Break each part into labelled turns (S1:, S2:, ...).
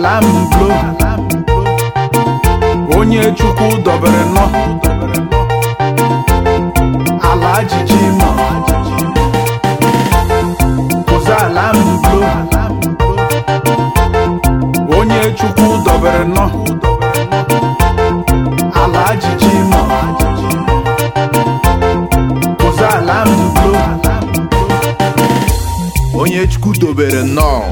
S1: ala mblo onye chukwu dobere nọ ala ajiji nọ kụzi ala mblo onye chukwu dobere nọ ala ajiji nọ kụzi ala mblo
S2: onye chukwu dobere nnọọ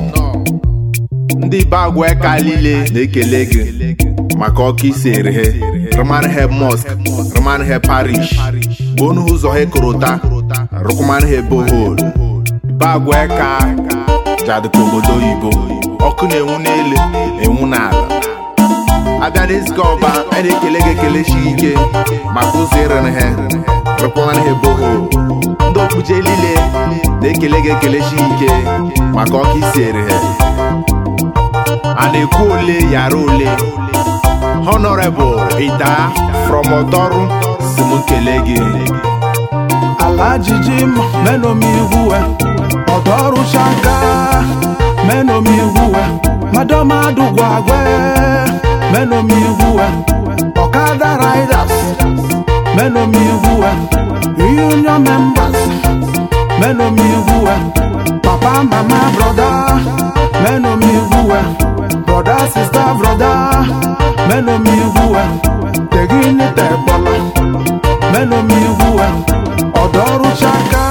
S2: ndị be agwa eka niile na-ekele gị maka ọkụ isere he rụmanhe mosque rụmanhe parish onu ụzọ he korota rụkụmanhe bohol be agwa eka jadịka obodo oyibo ọkụ na-enwu n'elu enwu n'ala abịa n'ezika ọba a na-ekele gị ekele chi ike maka ụzọ ịrịrị he rụkụmanhe bohol ndị okpuje niile na-ekele gị ekele chi ike maka ọkụ isere he a na-ekwu ole yara ole honorable ita from ọdọrụ si m nkele gị
S1: ala ajiji mọ menomi ihuwe ọdọọrụ chaka menomi ihuwe madomadu gwagwe menomi ihuwe ọkada riders menomi ihuwe union members menomi ihuwe papa mama broda menomi ihuwe broda sista broda menomi ihuwe teginite gbọlọ menomi ihuwe ọdọọrụ chaka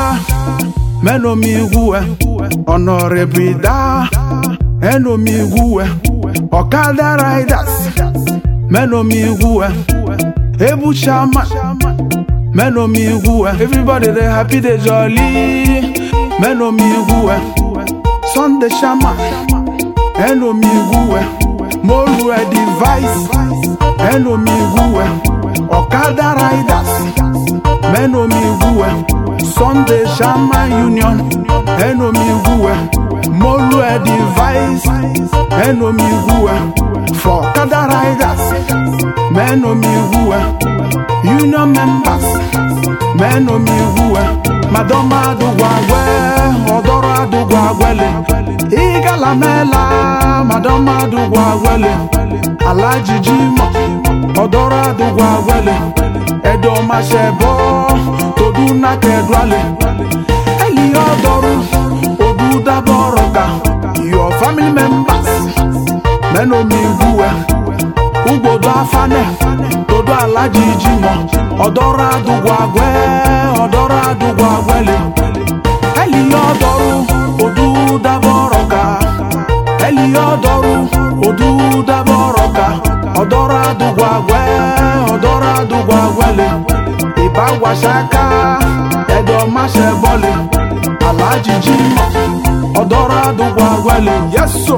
S1: menomi ihuwe ọnọrịbida enomi ihuwe ọkada riders menomi ihuwe ebu chama menomi ihuwe everybody dey happy dey jolly menomi ihuwe sunday chama enomi ihuwe molu device enomi ihuwe ọkada riders menomi ihuwe sunday shama union enomi ihuwe molu device enomi ihuwe for ọkada riders menomi ihuwe union members menomi ihuwe madoma adugwagwe ọdọrọ adugwagwele igalamela madoma adugwagwele alajiji mọ ọdọrọ adugwagwele edomashebo todunakedwale eli ọdọrụ odudabọrọka your family members menomi ihuwe ugbodo afane todo alajiji mọ ọdọrọ adugwagwe ọdọrọ adugwagwele eli ọdọrụ odudabọrọka eli ọdọrụ odudabọrọka ọdọrọ adugwagwe ọdọrọ adugwagwele ìbáwàṣáká ẹdọmáṣẹbọlẹ alájìjí mọ ọdọrọ adugwagwele yẹsọ.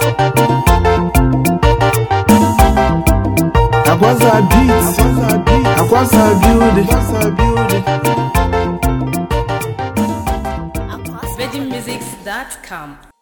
S1: Akwaza beat, Akwaza building.
S3: VeggieMusics.com